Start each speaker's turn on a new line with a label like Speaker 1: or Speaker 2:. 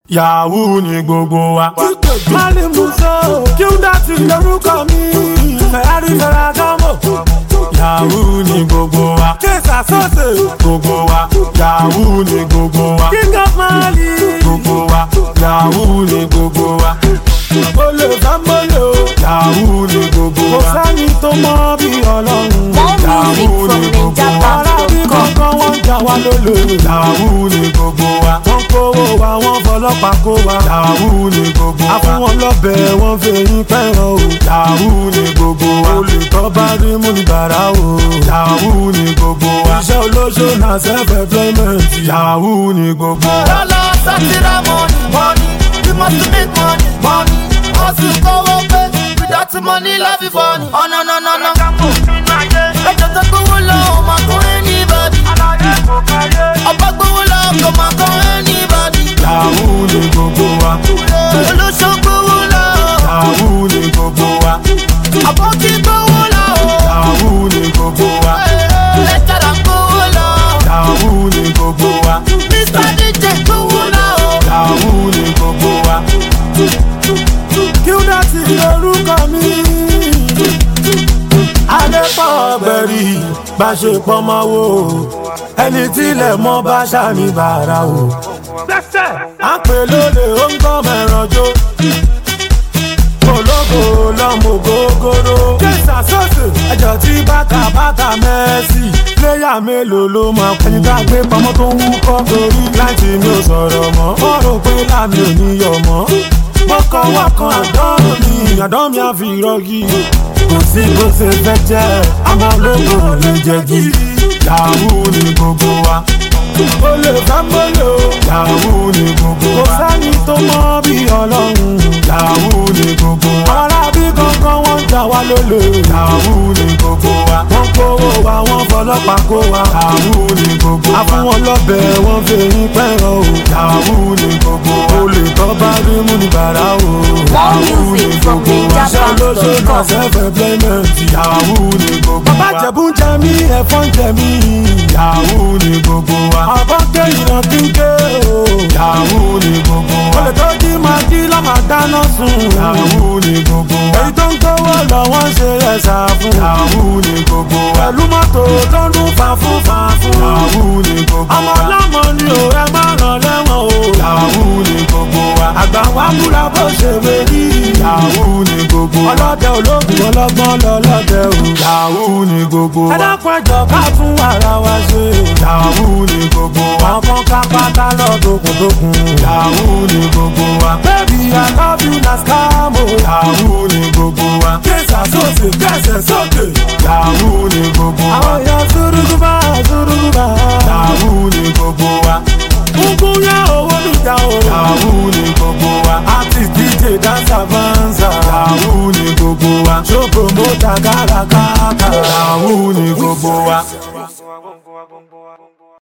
Speaker 1: yahoo ni gbogbo wa.
Speaker 2: Mali Muso, Qdot lorúkọ mi. Ferrari Ferragamo,
Speaker 1: yahoo ni gbogbo wa.
Speaker 2: Kesa Sose,
Speaker 1: gbogbo wa. yahoo ni gbogbo wa.
Speaker 2: King of Mali.
Speaker 1: gbogbo wa. yahoo ni gbogbo wa.
Speaker 2: Olè Fámọ́lò,
Speaker 1: yahoo ni gbogbo
Speaker 2: kò
Speaker 1: wa.
Speaker 2: sẹ́ni tó mọ bí ọlọ́run.
Speaker 3: More music from
Speaker 2: Ará bí
Speaker 3: NinjaBank.com.
Speaker 2: kankan wọ́n jà wá lólè.
Speaker 1: yahoo ni gbogbo wa.
Speaker 2: Wọ́n kówó wa, wọ́n fọlọ́pàá kó wa.
Speaker 1: yahoo ni gbogbo
Speaker 2: A fún
Speaker 1: wa.
Speaker 2: wọn lọ́bẹ̀, wọ́n fẹ̀yìn pẹ́ràn o.
Speaker 1: yahoo ni gbogbo wa.
Speaker 2: Olè tó bá rí mú ní bàrà o.
Speaker 1: yahoo ni gbogbo wa.
Speaker 2: Iṣẹ́ olóṣó na self-employment.
Speaker 1: yahoo ni gbogbo wa.
Speaker 4: Dollar, satira, money, money. We must make money, money. Hustle, go away. Without the money, life is funny. Oh no no no no. Ẹjọ́ tó gbówó lọ, ò máa kọ́ anybody. Ọba gbówó lọ, kò máa kọ́ anybody.
Speaker 1: yahoo ni gbogbo wa.
Speaker 4: Olóṣó gbówó lọ,
Speaker 1: yahoo ni gbogbo wa.
Speaker 4: àbọ̀kí gbówó lọ.
Speaker 1: yahoo ni gbogbo wa.
Speaker 4: Lẹ́tàrà gbówó lọ.
Speaker 1: yahoo ni gbogbo wa.
Speaker 4: Mr. DJ gbówó lọ.
Speaker 1: yahoo ni gbogbo wa.
Speaker 2: Qdot lorúkọ mi. Adépọ̀ ọ̀gbẹ̀rì bá ṣe pọ́nmọ́ wo. Ẹni tílẹ̀ mọ́ bá ṣàmì bàrà o. À ń pè lóde ó ń gbọ́ mẹ́ranjó. Ológo lọ́mọ gógóró. Késà sọ́ọ̀sì ẹjọ́ tí bàtà bàtà mẹ́sì. Pléyà mélòó ló máa kú? Ẹni tá a gbé pamọ́ tó ń wúkọ́. Torí láti mi ò sọ̀rọ̀ mọ́. Wọ́n rò pé láàmì ò ní yọ̀ mọ́. Wọ́kọ̀wọ́kọ̀ àdán mi, àdán mi á fi rọ́gì. Kò sí bó ṣe fẹ́ jẹ́, àmọ́ ológo lè jẹ́ gidi.
Speaker 1: yahoo ni gbogbo wa.
Speaker 2: Ó lè fẹ́ mọ́lò.
Speaker 1: yahoo ni gbogbo
Speaker 2: Kò
Speaker 1: wa.
Speaker 2: sẹ́ni tó mọ bí ọlọ́run.
Speaker 1: yahoo ni gbogbo wa.
Speaker 2: Ará bí kankan wọ́n jà wá lólè.
Speaker 1: yahoo ni gbogbo wa.
Speaker 2: Wọ́n kówó wa, wọ́n fọlọ́pàá kó wa.
Speaker 1: yahoo ni gbogbo
Speaker 2: A fún
Speaker 1: wa.
Speaker 2: wọn lọ́bẹ̀, wọ́n fẹ̀yìn pẹ́ràn o.
Speaker 1: yahoo ni gbogbo wa.
Speaker 2: Olè tó bá rí mú ní bàrà o.
Speaker 3: More music from
Speaker 2: Iṣẹ́ olóṣó náà
Speaker 3: NinjaBank.com.
Speaker 2: self-employment.
Speaker 1: yahoo ni gbogbo
Speaker 2: Bàbá
Speaker 1: wa.
Speaker 2: Jẹ̀bú ń jẹ mí, ẹ̀fọ́ ń jẹ mí.
Speaker 1: yahoo ni gbogbo wa.
Speaker 2: Àbọ̀ ké ìran kíké o.
Speaker 1: yahoo ni gbogbo wa.
Speaker 2: Olè tó jí máa jí lọ́ máa dáná sun.
Speaker 1: yahoo ni gbogbo wa.
Speaker 2: Èyí tó ń gbówó lọ wọ́n ń ṣe ẹ̀sà fún.
Speaker 1: yahoo ni gbogbo wa.
Speaker 2: Pẹ̀lú mọ́tò tó ń dún fàfún fàfún.
Speaker 1: yahoo ni gbogbo
Speaker 2: Ọmọ
Speaker 1: wa.
Speaker 2: ọlọ́mọ ni ò ẹ má ràn lẹ́wọ̀n o.
Speaker 1: yahoo ni gbogbo wa.
Speaker 2: Àgbà wa múra bó ṣe wé rí.
Speaker 1: yahoo ni gbogbo wa.
Speaker 2: Ọlọ́dẹ ológun ọlọ́gbọ́n lọ́lọ́dẹ o.
Speaker 1: yahoo ni gbogbo
Speaker 2: Ẹ
Speaker 1: wa.
Speaker 2: dákun ẹjọ́ ká tún ara wa ṣe.
Speaker 1: yahoo ni gbogbo wa.
Speaker 2: Àwọn kan ká pátá lọ́dọ̀kùndọ̀kùn.
Speaker 1: yahoo ni gbogbo wa.
Speaker 2: Baby, I love you na scam o.
Speaker 1: yahoo ni gbogbo wa.
Speaker 2: Késà sósè kẹsẹ̀ sókè.
Speaker 1: yahoo ni gbogbo wa.
Speaker 2: Àwọn èèyàn súrúgúbá súrúgúbá.
Speaker 1: yahoo ni gbogbo wa.
Speaker 2: Gúngún yá owó níjà o.
Speaker 1: yahoo ni gbogbo wa.
Speaker 2: Artist DJ dancer vanza.
Speaker 1: yahoo ni gbogbo wa.
Speaker 2: Show promoter kárakáta.
Speaker 1: yahoo ni gbogbo wa.